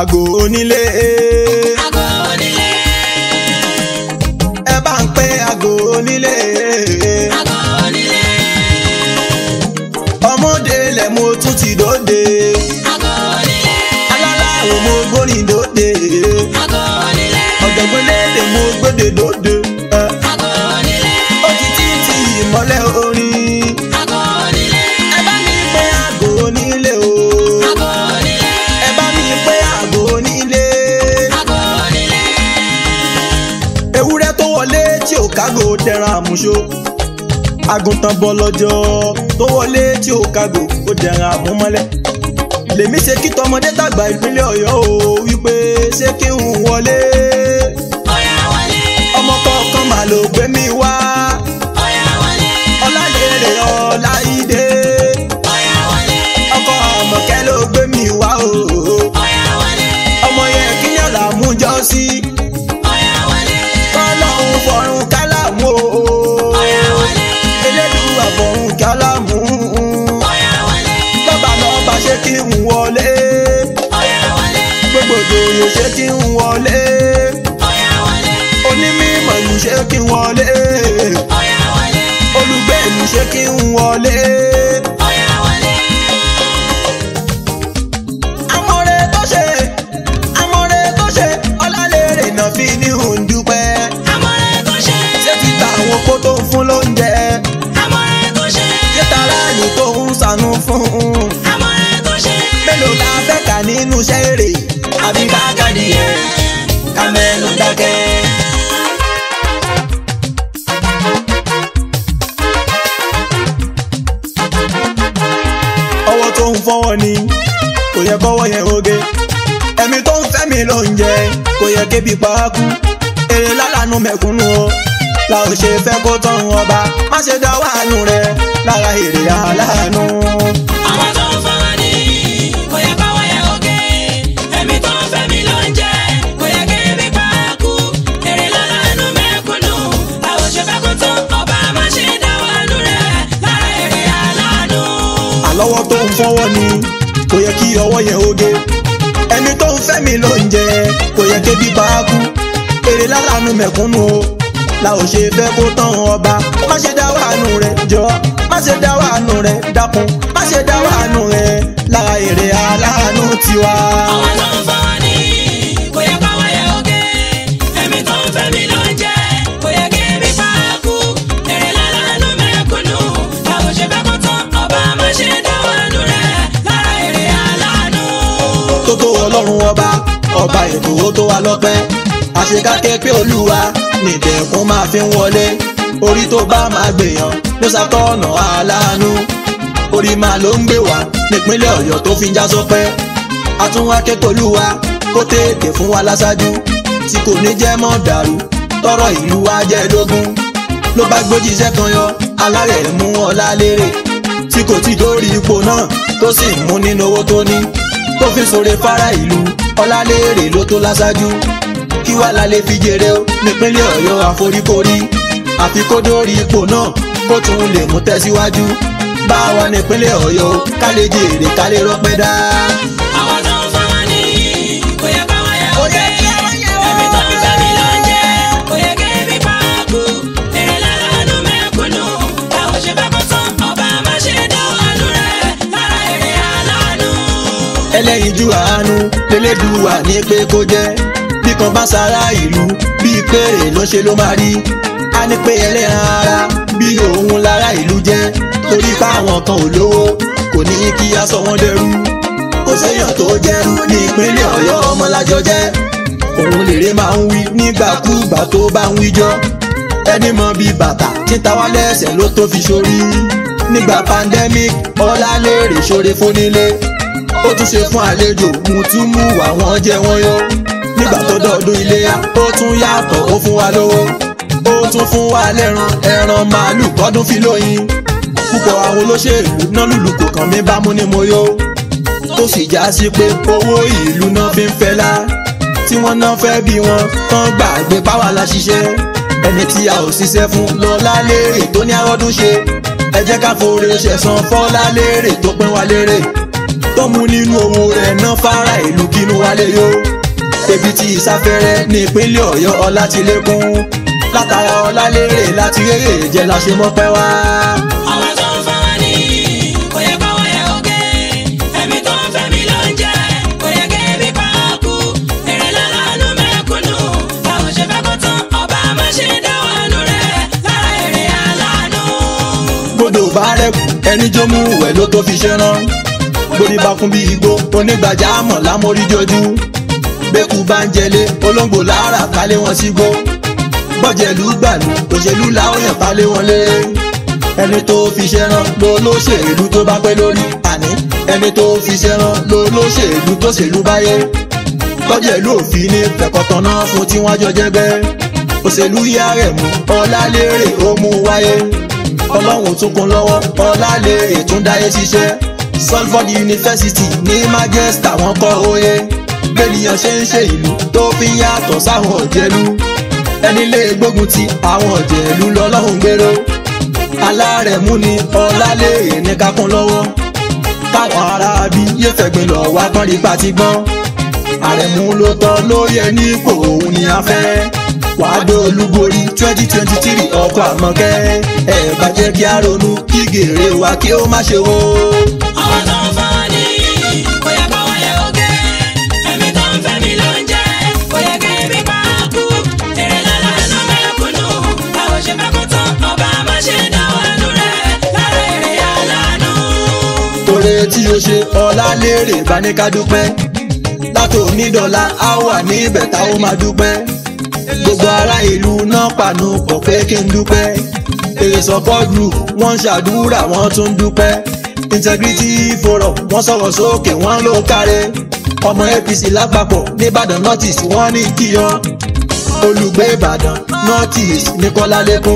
àgò onílé Àgọ́ onílé. ẹ bá ń pé àgò onílé Àgọ́ onílé. ọmọdé lẹ̀ mo tún ti dóde Àgọ́ onílé. alálàó mo gbórin dóde Àgọ́ onílé. ọ̀jọ̀gbọ́n lédè mo gbóde dóde ẹ. Àgọ́ onílé. ó ti tí ti ìmọ́lẹ̀ orin Àgọ́ onílé. ẹ bá mi pé àgò onílé o Àgọ́ onílé. ẹ bá mi pé àgò onílé Àgọ́ onílé. ewúrẹ́ tó wọlé tí ò kágò dẹran àmúṣó àgùntàn bọlọjọ tó wọlé tí ò kágò ó dẹran àmúmọ́lẹ̀ lèmi ṣe kí tọmọdé tàgbà ìpínlẹ̀ Ọ̀yọ́ o wípé ṣé kí n wọlé Ọ̀yá wọlé. ọmọ kọ̀ọ̀kan mà ló gbé mi wá Ọ̀yá wọlé. ọlálẹ́rè ọláìdé Ọ̀yá wọlé. ọkọ ọmọkẹ́ ló gbé mi wá o Ọ̀yá wọlé. ọmọ yẹn kí ni ọ̀là mú jọ sí Ọ̀yá wọlé. kọ́lọ́hún fọ̀rùn kálámù o Ọ̀yá wọlé. elédùn àfọ̀rùn kálámù Ọ̀yá wọlé. lọ́ba lọ́ba ṣé kí n wọlé Ọ̀yá wọlé. gbogbo ìjòyè ṣé kí n wọlé Ọ̀yá wọlé. onímọ̀ ìlú ṣé kí n wọlé Ọ̀yá wọlé. olùgbé ìlú ṣé kí n wọlé. Ọ̀yá wọlé. amọ̀rẹ́ tó ṣe amọ̀rẹ́ tó ṣe ọlálẹ́rẹ̀ náà fi ní òǹdúpẹ́ Amọ̀rẹ́ tó ṣe. ṣé ti ta àwọn kó tó ń fún lóúnjẹ Amọ̀rẹ́ tó ṣe. ṣé tara ẹni tó ń ṣàánú fún un. Amọ̀rẹ́ tó ṣe. mélòó la fẹ́ kà nínú iṣẹ́ èrè àbí ká kàdí ẹ̀ ká mẹ́nu dákẹ́. ọwọ́ tó ń fọwọ́ ni kò yẹ kọ́wọ́ yẹn oge ẹ̀mí tó ń fẹ́ mi ló ń jẹ kò yẹ kébi pàákú èrè lálàánú mẹ̀kúnnù o la ò ṣe fẹ́ kó tán ọba má ṣe dá wàánú rẹ lára èrè aláàánú. Àwọn tó ń fọwọ́ ní kò yẹ káwọ́ yẹ oge. Ẹ̀mí tó ń fẹ́ mi ló ń jẹ kò yẹ kí ebi pa á kú. Èrè lọ́la ẹnu mẹ́kúnnù. Àwọn ṣe fẹ́ kó tán ọba má ṣe dá wàánú rẹ̀ lára èrè aláàánú. àlọ́wọ́ tó ń fọwọ́ ni kò yẹ kí ọwọ́ yẹn oge ẹni tó ń fẹ́ mi ló ń jẹ kò yẹ kébi bá a kú èrè lálàánú mẹ̀kúnnù o la ò ṣe fẹ́ kó tán ọba má ṣe dá wàánú rẹ jọ má ṣe dá wàánú rẹ dákun má ṣe dá wàánú rẹ lára èrè aláàánú tiwa. Àwọn tó ń fọwọ́ ní kò yẹ káwọ́ yẹ oge. Ẹ̀mí tó ń fẹ́ mi ló ń jẹ kò yẹ kí ebi pa á kú. Èrè lọ́la ẹnu mẹ́kúnnù. Àwọn ṣe fẹ́ kó tán ọba má ṣe dá wàánú rẹ̀ lára èrè aláàánú. tó tó ọlọ́run ọba ọba ètò ó tó wa lọ́pẹ́ àṣekáké pé olúwa nìdẹ̀kùn máa fi ń wọlé orí tó bá máa gbèyàn ló ṣàtọ̀nà aláàánú orí máa ló ń gbé wá nípínlẹ̀ ọ̀yọ́ tó fi ń já sọpẹ́ àtúnwá kékolúwa kó tètè fún wa láṣáájú tí kò ní jẹ́ mọ́ dàrú tọrọ ìlú wa jẹ́ lógún ló bá gbójíṣẹ́ kan yọ alárẹ̀ mú ọlá lérè tí kò tí dórí ipò náà tó sì ń mú nínú owó tó ní tó fi sọ̀rọ̀ fara ìlú ọlálẹ́rẹ̀ ló tó láṣáájú kí wàá la lè fi jèrè o nípínlẹ̀ ọ̀yọ́ àforíkorí àfi kó dórí ipò náà kó tún lè mú tẹ̀síwájú bá wa nípínlẹ̀ ọ̀yọ́ o ká lè jèrè ká lè rọ́pẹ́ dá. Àwọn tó ń fọwọ́ ní kò yẹ káwọ́ yẹ oge. Ẹ̀mí tó ń fẹ́ mi ló ń jẹ kò yẹ kí ebi pa á kú. Èrè lọ́la ẹnu mẹ́kúnnù. Àwọn ṣe fẹ́ kó tán ọba má ṣe dá wàánú rẹ̀ lára èrè aláàánú. ẹlẹ́yinjú àánú lélẹ́dùwà ní pé kó jẹ́ bí kan bá sára ìlú bíi péré ló ṣe ló máa rí a ní pé ẹlẹ́ran ara bí òun lára ìlú jẹ́ torí páwọn kan ò lówó kò ní kí a sọ wọ́n dẹrú kò séèyàn tó jẹ́rú ní ìpínlẹ̀ ọ̀yọ́ ọmọlájọ jẹ́ òun lèrè máa ń wí nígbàkúgbà tó bá ń wíjọ́ ẹni mọ bíi bàtà títa wá lẹ́sẹ̀ ló tó fi sórí nígbà pandemic ọlálẹ́rẹ̀ ṣoore fónílé ó tún ṣe fún àlejò mùtúmù àwọn jẹ wọn yó nígbà tó dọ̀ọ́dún iléyá ó tún yàtọ̀ ó fún wa lówó ó tún fún wa lẹ́ran ẹran màálù kọ́dún fi lóyin púpọ̀ àwọn olóṣèlú náà lùlù kò kàn mí bámú ni mo yó tó sì já sí pé owó ìlú náà fi ń fẹ́lá tí wọ́n náà fẹ́ bí wọn tán gbàgbé páwa la ṣiṣẹ́ ẹni tí a ò ṣiṣẹ́ fún lọ́lá lérè tó ní àrọ́dún ṣe ẹ jẹ́ ká foore ṣẹ̀san fọ́lá lérè tó pín wa lérè tó mú nínú owó rẹ̀ ná fara ìlú kínú wálé yó ebi tí ìsáfẹ́rẹ́ ní ìpínlẹ̀ ọ̀yọ́ ọlá ti lékún látara ọlá lérè láti rérè jẹ́ la ṣe mọ́pẹ́ wá. àwọn tó ń fa wá ní kò yẹ kó wọ́n yẹ oge ẹ̀mí tó ń fẹ́ mi ló ń jẹ́ kò yẹ kí ebi pa á kú èrè lálánú mẹ́kúnnù báwo ṣe fẹ́ kó tán ọba má ṣe dáwọ́ àánú rẹ̀ lára èrè aláàánú. gbọdọ̀ bá rẹ̀kù ẹni jó mú wẹ̀ ló tó fi ṣe rán borí bá kún bí igbó onígbàjámọ̀ lámórí jojú bẹ́kù bá ń jẹlé olóńgbò lára kálé wọn sí gbó bọ́jẹ̀lú gbàlú òṣèlú làwọn yàn kálé wọn lé ẹni tó fi ṣe rán ló lóṣèlú tó bá pẹ́ lórí àní ẹni tó fi ṣe rán ló lóṣèlú tó ṣèlú báyé bọ́jẹ̀lú òfin ní fẹ̀kọ̀tàn náà fún tí wọ́n jọ jẹ́gbẹ́ òṣèlú yá rẹ̀ mú ọlá lérè ó mú wáyé ọlọ́run tún kún lọ́wọ́ ọlá lérè tún dáyé ṣiṣẹ́ Salford University ní Manchester wọ́n kọ́ oyè bẹ́ẹ̀nìyàn ṣe ń ṣe ìlú tó fi ń yàtọ̀ sáwọn ọ̀jẹ̀lú ẹni lè gbógun ti àwọn ọ̀jẹ̀lú lọ́lọ́run gbèrò alárẹ̀mú ni ọlá lérè ní kákún lọ́wọ́ táwọn ará bí yé fẹ̀gbìn lọ wá pọ́n rí pàtí gbọ́n àrẹ̀mú ló tọ́ ló yẹ ní ipò òun ni a fẹ́ wàá dó olúborí twenty twenty three ọkọ̀ àmọ́kẹ́ ẹ̀ bàjẹ́ kí a ronú kí gèrè wa kí ó má ṣe wó. àwọn tó ń fa wá ní kò yẹ kó wọ́n yẹ oge ẹ̀mí tó ń fẹ́ mi ló ń jẹ́ kò yẹ kí ebi pa á kú èrè lálánú mẹ́kúnnù báwo ṣe fẹ́ kó tán ọba má ṣe dáwọ́ àánú rẹ̀ lára èrè aláàánú. Oore tí o ṣe ọlá lérè bá ní ká dúpẹ́. Látò onídọ̀la á wà ní ibẹ̀ tá ó máa dúpẹ́. Gbogbo ará ìlú náà pàánù pọ̀ pé kí n dúpẹ́. Èrè support group wọ́n ń ṣàdúrà wọ́n tún ń dúpẹ́. Integrity forum wọ́n sọ̀rọ̀ sókè wọ́n ló kárẹ̀. Ọmọ APC lápapọ̀ nìbàdàn northeast wọ́n ní kíyọ́. Olùgbé Ìbàdàn northeast ní Kọ́lálékún.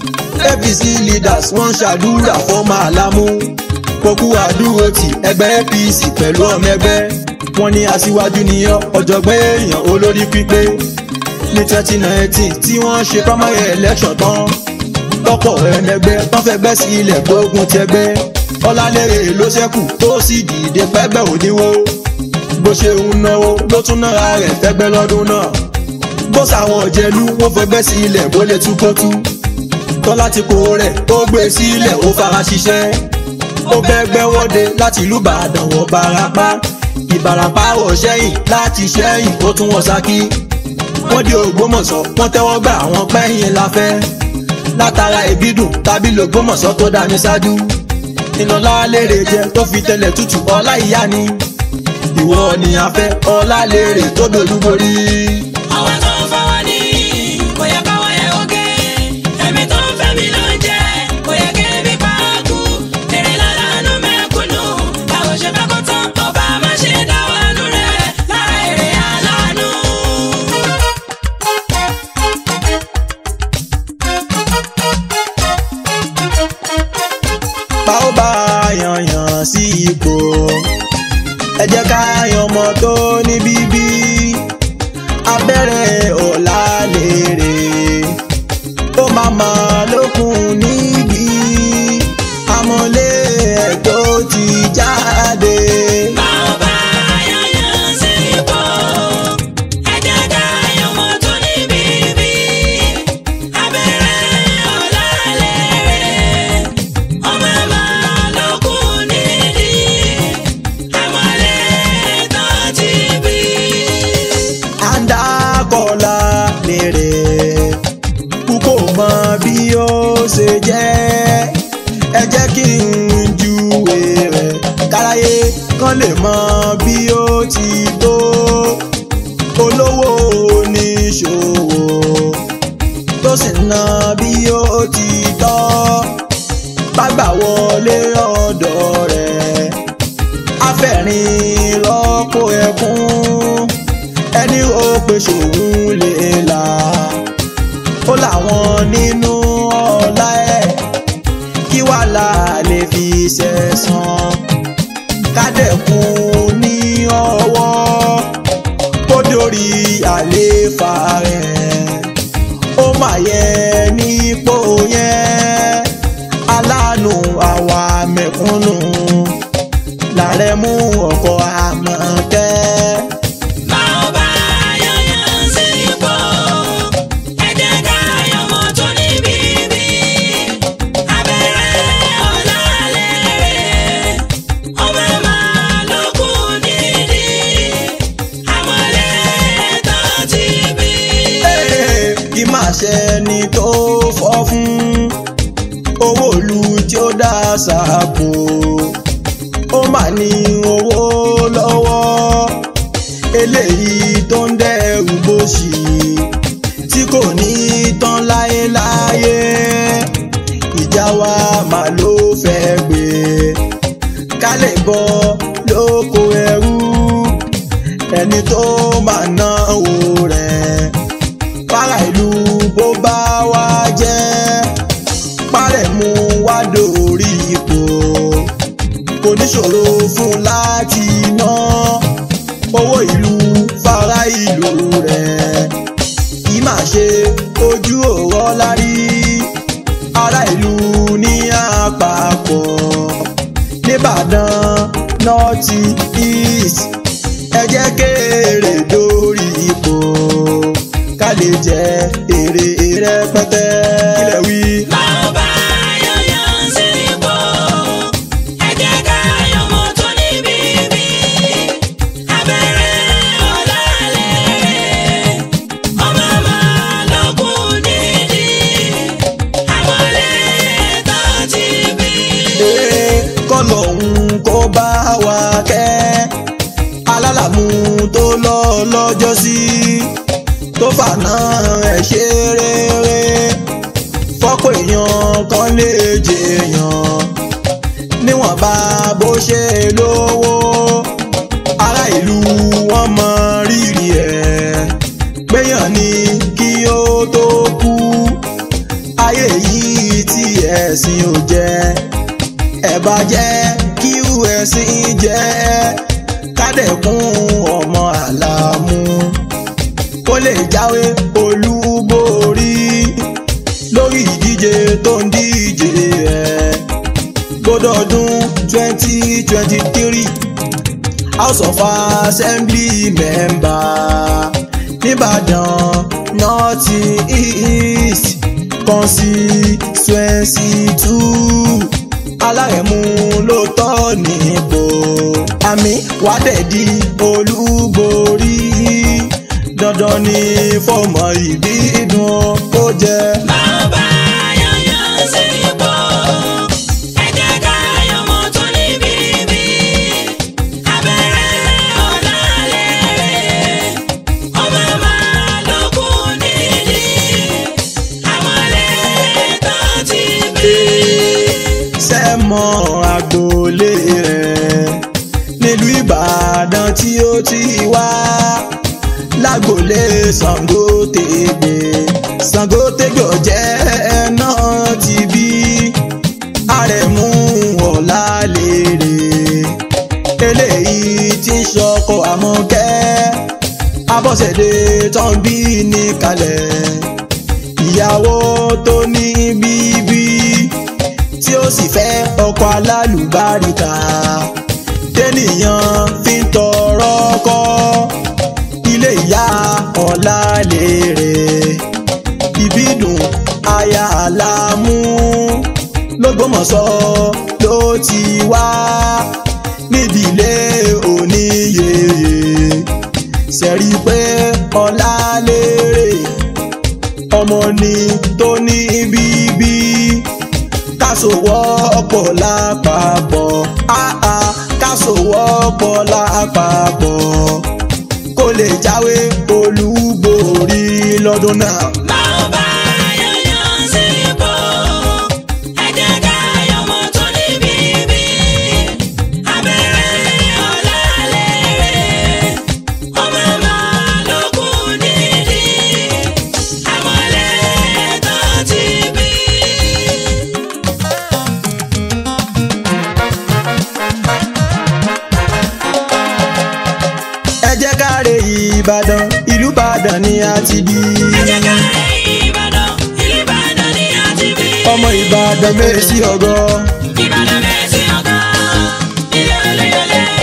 APC leaders wọ́n ń ṣàdúrà fọ́mọ àlámú kókú àdúró ti ẹgbẹ́ APC pẹ̀lú ọmọ ẹgbẹ́ wọn ní aṣíwájú níyàn ọ̀jọ̀gbọ́n èèyàn olórí pípé ní twenty nineteen tí wọ́n ṣe primary election tán lọ́pọ̀ ẹ̀mẹgbẹ́ wọ́n fẹ́ gbẹ́ sí ilẹ̀ gbógun tẹgbẹ́ ọlálérè ló ṣẹ́kù tó sì dìde pẹ́gbẹ́ òdiwó bó ṣe ń náwó ló tún nára rẹ̀ fẹ́gbẹ́ lọ́dún náà bó sàwọn òjẹlú wọ́n fẹ́ gbẹ́ sí ilẹ̀ bó lè tú kó tú tọ́lá ti kó rẹ̀ ó gbé sílẹ̀ ó fara ṣiṣẹ́ ó bẹ́gbẹ́ wọ́de láti ìlú ìbàdàn wọ barapá ìbàràpá wọ̀ sẹ́yìn láti sẹ́yìn ó tún wọ̀ sákì wọ́n dé ògbómọ̀ṣọ́ wọ́n tẹ́wọ́ gbà àwọn pẹ́yìn láfẹ́ látara ìbídùn tàbí lògbómọ̀ṣọ́ tó dá mi ṣáájú ìnàlá lérè jẹ tó fi tẹlẹ̀ tútù ọlá ìyá ni ìwọ ni a fẹ́ ọlá lérè tó dolúborí. àwọn tó ń fa wá ní kò yẹ kó wọ́n yẹ oge ẹ̀mí tó ń fẹ́ mi ló ń jẹ́ kò yẹ kí ebi pa á kú èrè lálánú mẹ́kúnnù báwo ṣe fẹ́ kó tán ọba má ṣe dáwọ́ àánú rẹ̀ lára èrè aláàánú. bá ó bá yànyàn sí ipò ẹ jẹ́ ká yan ọmọ tó ní bíbí abẹ́rẹ́ ọ̀la lèrè ó máa ma lókun níbi amọ̀lé ẹ̀ tó ti jáde. Báwo bá yányán sí ipò, ẹ jẹ́ ká yan ọmọ tó ní bíbí. Abẹ́rẹ́ ọ̀la lérè, ọmọ máa lókun nídìí. Àmọ́lé tó ti bí. àńdàkọ̀lá lèrè kúkò mọ bí ó ṣe jẹ́ ẹ jẹ́ kí n júwe rẹ̀ káráyé kan lè mọ bí ó ti tó olówó oníṣòwò tó sì ná bí ó ti tọ́ bàgbà wọlé ọ̀dọ̀ rẹ̀ afẹ́rin lọ́pọ̀ ẹkún ẹni ó pe ṣòun lè là ó làwọn nínú ọlá ẹ̀ kí wàhálà lè fi ṣẹ̀san kádẹ́kun ní ọwọ́ kó dórí àléfà rẹ̀ ó mà yẹ nípò yẹn aláàánú àwa mẹ̀kúnnù lára àrẹ̀mú ọkọ̀ àmọ̀kẹ́. Máa bá yọ̀yàn sí ipò, ẹ jẹ́ ká yọmọ tó ní bíbí. Abẹ́rẹ́ ọ̀làlẹ̀, ọmọ máa lókun nídìí. Àmọ̀lẹ́ tó ti bí. Ee, kí máa ṣe ni tó fọ́ fún owó ìlú tí ó dá sáàpò ó mà ní owó lọ́wọ́ eléyìí tó ń dẹ́rù bóṣì tí kò ní tán láéláé ìjà wa mà ló fẹ́ gbé ká lè bọ́ lóko ẹrú ẹni tó máa náwó rẹ̀ para ìlú bó bá wá jẹ́ parẹ́ mú wá dórí ipò kò níṣòro fún láti ná owó ìlú fara ìlú rẹ̀ kì í máa ṣe ojú òrọ́ lárí ará ìlú ní àpapọ̀ nìbàdàn north east ẹ jẹ́ kéèrè dórí ipò ká lè jẹ èrè rẹpẹtẹ kílẹ̀ wí. Máa bá yọ̀yàn sí ipò, ẹ jẹ́ ká yọmọ tó ní bíbí. Abẹ́rẹ́ ọ̀làlẹ̀, ọmọ máa lókun nídìí. Àmọ̀lẹ́ tó ti bí. Ee, kọ́lọ́hún kó bá wa kẹ́ alálàmú tó lọ lọ́jọ́ sí tó fànà ẹ̀ ṣe rere fọ́pọ̀ èèyàn kan lè jèèyàn níwọ̀nba bó ṣe lówó ará ìlú wọn mọ rírì ẹ̀ péyàn ní kí ó tó kú ayé yìí tí ẹ̀sìn ò jẹ́ ẹ̀bà jẹ́ kí ẹ̀sìn jẹ́ kádẹ̀kún ọmọ àlàmú kó lè jáwé olúborí lórí ìdíje tó ń díje ẹ̀ gbọdọọdún twenty twenty three house of assembly member nìbàdàn north east constituency two alárẹ̀mú ló tọ́ nípò àmì wádẹ́ẹ̀dì olúborí dandan ni fọmọ ìbídùn kó jẹ. Máa bá yọ̀yàn sí ipò, ẹ jẹ́ ká yọmọ tó ní bíbí. Abẹ́rẹ́ ọ̀làlẹ̀, ọmọ máa lókun nídìí. Àmọ̀lẹ́ tó ti bí. sẹ́mọ̀ agboolé rẹ̀ nílùú ìbàdàn tí ó ti wá lágboolé Ṣàngótégbè Ṣàngótégbè jẹ́ náà ti bí àrẹ̀mú ọ̀làlérè eléyìí tí ń ṣọkọ àmọ̀kẹ́ abọ́sẹ̀dé tán bí ní kalẹ̀ ìyàwó tó ní bíbí tí ó sì fẹ́ ọkọ alálùbáríkà tẹ́nìyàn fi ń tọrọ kọ́ ilé ìyá ọ̀làlérè ìbídùn aya àlámú lọ́gbọ́mọ̀ṣọ́ ló ti wá nídìílé oníyeye ṣẹ̀rí pé ọ̀làlérè ọmọ ni tó ní bíbí kásòwọ́pọ̀ lápapọ̀ áá kásòwọ́pọ̀ lápapọ̀ kó lè jáwé olúborí lọ́dún náà. Máa bá yọ̀yàn sí ipò, ẹ jẹ́ ká yọmọ tó ní bíbí. Abẹ́rẹ́ ọ̀làlẹ̀, ọmọ máa lókun nídìí. Àmọ̀lẹ́ tó ti bí. ẹ jẹ́ ká re ìbàdàn ìlú ìbàdàn ni a ti bí. Ẹ jẹ́ ká rẹ̀ Ìbàdàn, ìlú Ìbàdàn ni a ti bí. ọmọ ìbàdàn mẹ́sì ọgọ́ Ìbàdàn mẹ́sì ọ̀gá, ilé Olúyọ̀lé.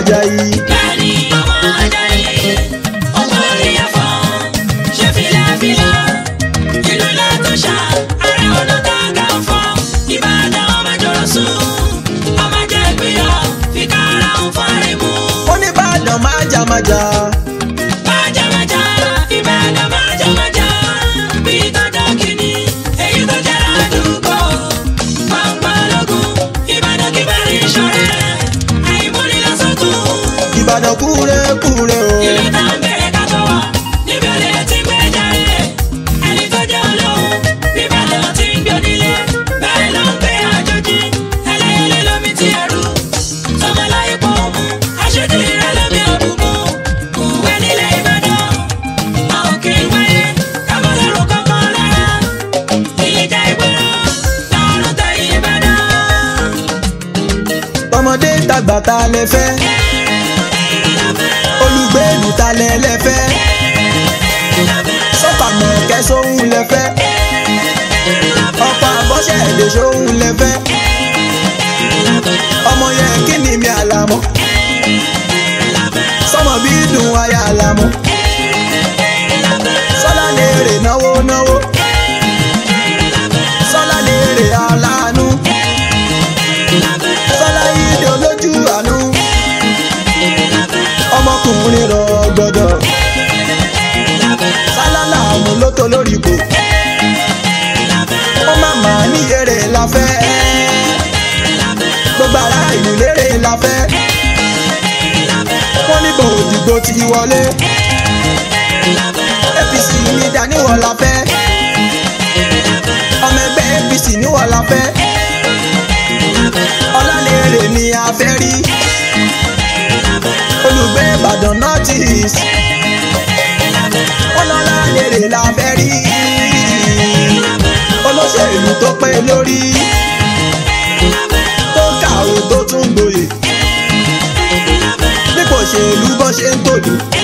Ajayi. Bẹ́ẹ̀ni ọmọ Ajayi, ọmọ orí ẹ̀fọ́, ṣe filafila, ìlú Látúnṣà, ààrẹ ọ̀nà Kakanfò, Ìbàdàn ọmọ Ìjọ̀rọ̀sùn, ọmọ Jẹ̀gbìyọ̀, fìkàrà ń fọ́rin mú. Oníbàdàn májàmájà. Májàmájà, Ìbàdàn májàmájà, bí tọ́jọ́ kìíní, èyí tó jẹ́ àdúgbò. Pàǹpálógún, Ìbàdàn kí bá rí ṣọ̀rẹ́, àìmúnilásókun. Ìbàdàn kúre kúre o. Ìlú tá ń bẹ̀rẹ̀ ká tó wà, níbi olè ti gbé jáde. Ẹni tó jẹ́ olóhùn, bíbàdàn ti ń gbé onílé. Bẹ́ẹ̀ ló ń gbé àjòjì, ẹlẹ́yẹlé lómi ti ẹrú. Sọmọláyé pọ̀ mú, aṣojú ìrẹ́ lómi òbúkún. Kùwé nílẹ̀ Ìbàdàn, a ò kì í wáyé, kábọ̀ lọ́rùn kankan lára. Ìjà ìgboro, lọ́rùn tẹ Ìbàdàn. Tọmọdé tàgbà ta lẹ fẹ́. Olùgbèlú ta lẹ lẹ fẹ́. Sọ́fàmù kẹsóhun lẹ fẹ́. Ọ̀pọ̀ àbọ̀ṣẹ̀ èdè sóhun lẹ fẹ́. Ọmọ yẹn kí ni mi àlàmọ́. Sọmọ bí dùn aya àlàmọ́. Sọ́lá lè rè náwó náwó. Sọ́lá lè rè aláàánú. Sọ́lá ìdè olójú àánú. Ọmọkùnrin rọ̀ gbọ́dọ̀. Sálálà mú lóto lórí kò. Ó má mà ní èrè la fẹ́. Gbogbo ará ìlú lérè la fẹ́. Wọ́n ní bò òdìgbò ti wọlé. APC ní Daniwọ̀ la fẹ́. Ọmọ ẹgbẹ́ APC níwọ̀ la fẹ́. Ọlálérè ni a fẹ́ rí. Olùgbé Ìbàdàn North East. Ọlọ́lálérè la fẹ́ rí. Olóṣèlú tó pé lórí. Tó kàwé tó tún gboyè. Nípò òṣèlú bó ṣe ń tòlù.